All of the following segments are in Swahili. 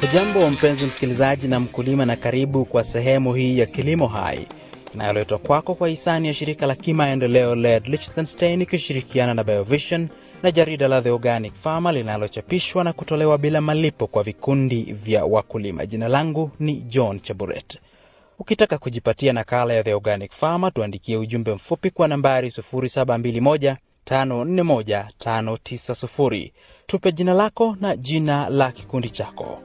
Hujambo mpenzi msikilizaji na mkulima, na karibu kwa sehemu hii ya Kilimo Hai inayoletwa kwako kwa hisani ya shirika la kimaendeleo LED Liechtenstein ikishirikiana na Biovision na jarida la The Organic Farmer linalochapishwa na kutolewa bila malipo kwa vikundi vya wakulima. Jina langu ni John Chaburet. Ukitaka kujipatia nakala ya The Organic Farmer, tuandikie ujumbe mfupi kwa nambari 0721 541 590. Tupe jina lako na jina la kikundi chako.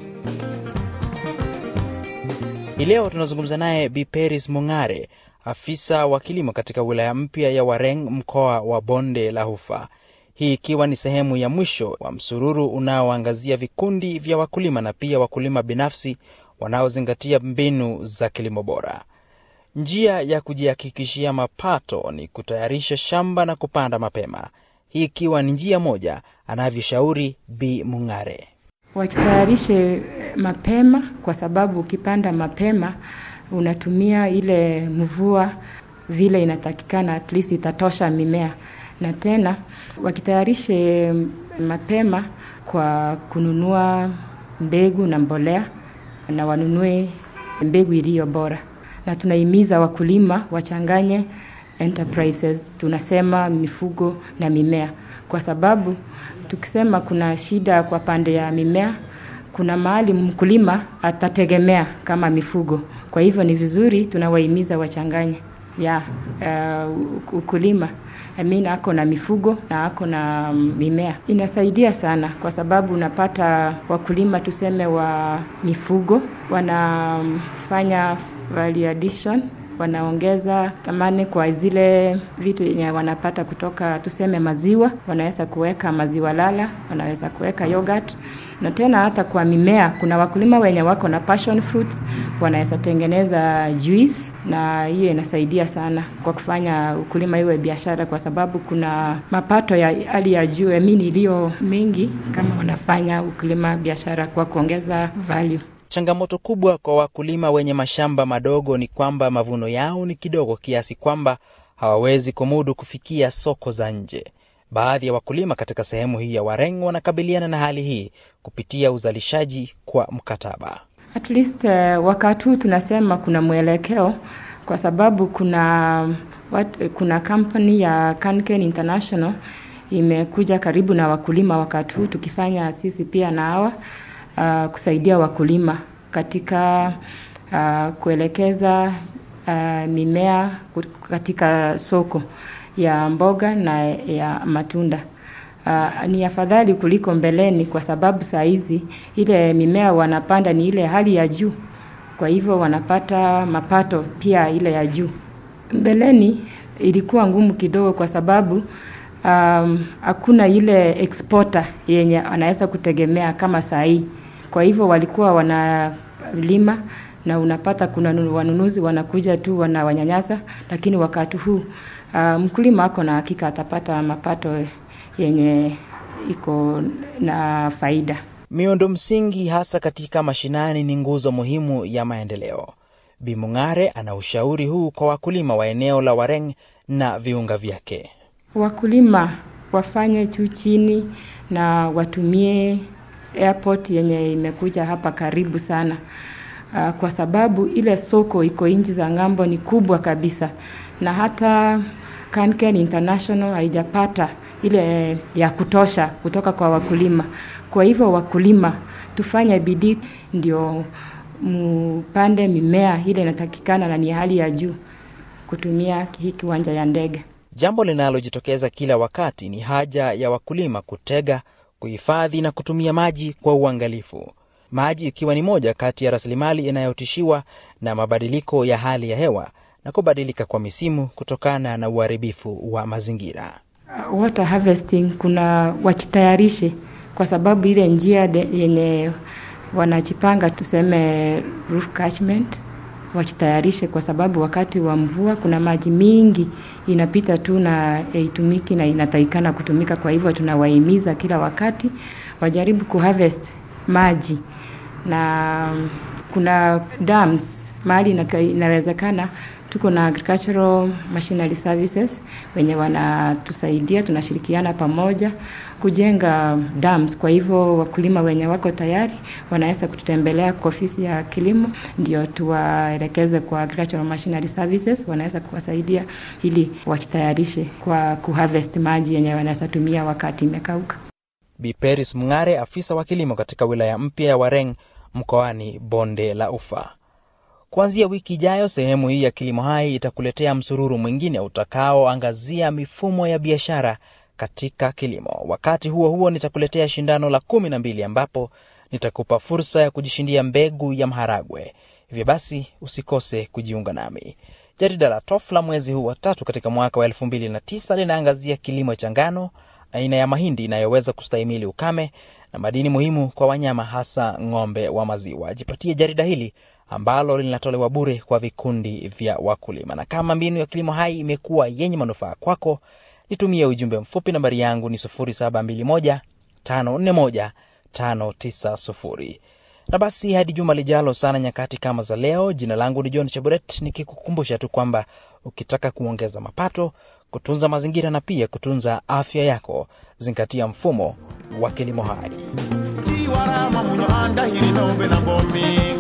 Hii leo tunazungumza naye Bi Peris Mung'are, afisa wa kilimo katika wilaya mpya ya Wareng, mkoa wa Bonde la Ufa, hii ikiwa ni sehemu ya mwisho wa msururu unaoangazia vikundi vya wakulima na pia wakulima binafsi wanaozingatia mbinu za kilimo bora. Njia ya kujihakikishia mapato ni kutayarisha shamba na kupanda mapema, hii ikiwa ni njia moja, anavyoshauri Bi Mung'are. Wajitayarishe mapema kwa sababu ukipanda mapema unatumia ile mvua vile inatakikana, at least itatosha mimea. Na tena wakitayarishe mapema kwa kununua mbegu na mbolea, na wanunue mbegu iliyo bora. Na tunahimiza wakulima wachanganye enterprises, tunasema mifugo na mimea, kwa sababu tukisema kuna shida kwa pande ya mimea, kuna mahali mkulima atategemea kama mifugo. Kwa hivyo ni vizuri tunawahimiza wachanganye ya uh, ukulima I mean, ako na mifugo na ako na mimea. Inasaidia sana kwa sababu unapata wakulima tuseme wa mifugo wanafanya value addition wanaongeza thamani kwa zile vitu yenye wanapata kutoka tuseme maziwa, wanaweza kuweka maziwa lala, wanaweza kuweka yogurt. Na tena hata kwa mimea, kuna wakulima wenye wako na passion fruits, wanaweza tengeneza juice, na hiyo inasaidia sana kwa kufanya ukulima iwe biashara, kwa sababu kuna mapato ya hali ya juu emini iliyo mengi kama wanafanya ukulima biashara kwa kuongeza value. Changamoto kubwa kwa wakulima wenye mashamba madogo ni kwamba mavuno yao ni kidogo kiasi kwamba hawawezi kumudu kufikia soko za nje. Baadhi ya wakulima katika sehemu hii ya Wareng wanakabiliana na hali hii kupitia uzalishaji kwa mkataba. At least uh, wakati huu tunasema kuna mwelekeo kwa sababu kuna wat, kuna kampuni ya Canken International imekuja karibu na wakulima wakati huu tukifanya sisi pia na hawa uh, kusaidia wakulima katika uh, kuelekeza uh, mimea katika soko ya mboga na ya matunda. Uh, ni afadhali kuliko mbeleni kwa sababu saa hizi ile mimea wanapanda ni ile hali ya juu, kwa hivyo wanapata mapato pia ile ya juu. Mbeleni ilikuwa ngumu kidogo kwa sababu um, hakuna ile exporter yenye anaweza kutegemea kama saa hii kwa hivyo walikuwa wanalima na unapata kuna wanunuzi wanakuja tu wanawanyanyasa, lakini wakati huu uh, mkulima ako na hakika atapata mapato yenye iko na faida. Miundo msingi hasa katika mashinani ni nguzo muhimu ya maendeleo. Bi Mung'are ana ushauri huu kwa wakulima wa eneo la Wareng na viunga vyake. Wakulima wafanye juu chini na watumie airport yenye imekuja hapa karibu sana. Uh, kwa sababu ile soko iko nchi za ng'ambo ni kubwa kabisa, na hata Canken International haijapata ile ya kutosha kutoka kwa wakulima. Kwa hivyo wakulima, tufanye bidii ndio mpande mimea ile inatakikana na ni hali ya juu kutumia hii kiwanja ya ndege. Jambo linalojitokeza kila wakati ni haja ya wakulima kutega kuhifadhi na kutumia maji kwa uangalifu, maji ikiwa ni moja kati ya rasilimali inayotishiwa na mabadiliko ya hali ya hewa na kubadilika kwa misimu kutokana na uharibifu wa mazingira. Water harvesting kuna wajitayarishe, kwa sababu ile njia yenye wanajipanga tuseme roof catchment wajitayarishe, kwa sababu wakati wa mvua kuna maji mingi inapita tu na haitumiki na inatakikana kutumika. Kwa hivyo tunawahimiza kila wakati wajaribu kuharvest maji, na kuna dams mahali inawezekana tuko na agricultural machinery services wenye wanatusaidia, tunashirikiana pamoja kujenga dams. Kwa hivyo wakulima wenye wako tayari wanaweza kututembelea kwa ofisi ya kilimo, ndio tuwaelekeze kwa agricultural machinery services, wanaweza kuwasaidia ili wakitayarishe kwa kuharvest maji yenye wanaweza tumia wakati imekauka. Bi Peris Mng'are, afisa wa kilimo katika wilaya mpya ya Wareng mkoani Bonde la Ufa. Kuanzia wiki ijayo, sehemu hii ya Kilimo Hai itakuletea msururu mwingine utakaoangazia mifumo ya biashara katika kilimo. Wakati huo huo, nitakuletea shindano la kumi na mbili ambapo nitakupa fursa ya kujishindia mbegu ya maharagwe. Hivyo basi usikose kujiunga nami. Jarida la TOF la mwezi huu wa tatu katika mwaka wa elfu mbili na tisa linaangazia kilimo cha ngano, aina ya mahindi inayoweza kustahimili ukame na madini muhimu kwa wanyama, hasa ng'ombe wa maziwa. Jipatie jarida hili ambalo linatolewa bure kwa vikundi vya wakulima. Na kama mbinu ya Kilimo Hai imekuwa yenye manufaa kwako, nitumie ujumbe mfupi. Nambari yangu ni 0721 541 590. Na basi hadi juma lijalo sana nyakati kama za leo, jina langu ni John Cheburet, nikikukumbusha tu kwamba ukitaka kuongeza mapato, kutunza mazingira na pia kutunza afya yako, zingatia mfumo wa Kilimo Hai. tiwarama munyo andahiri nombe na bomi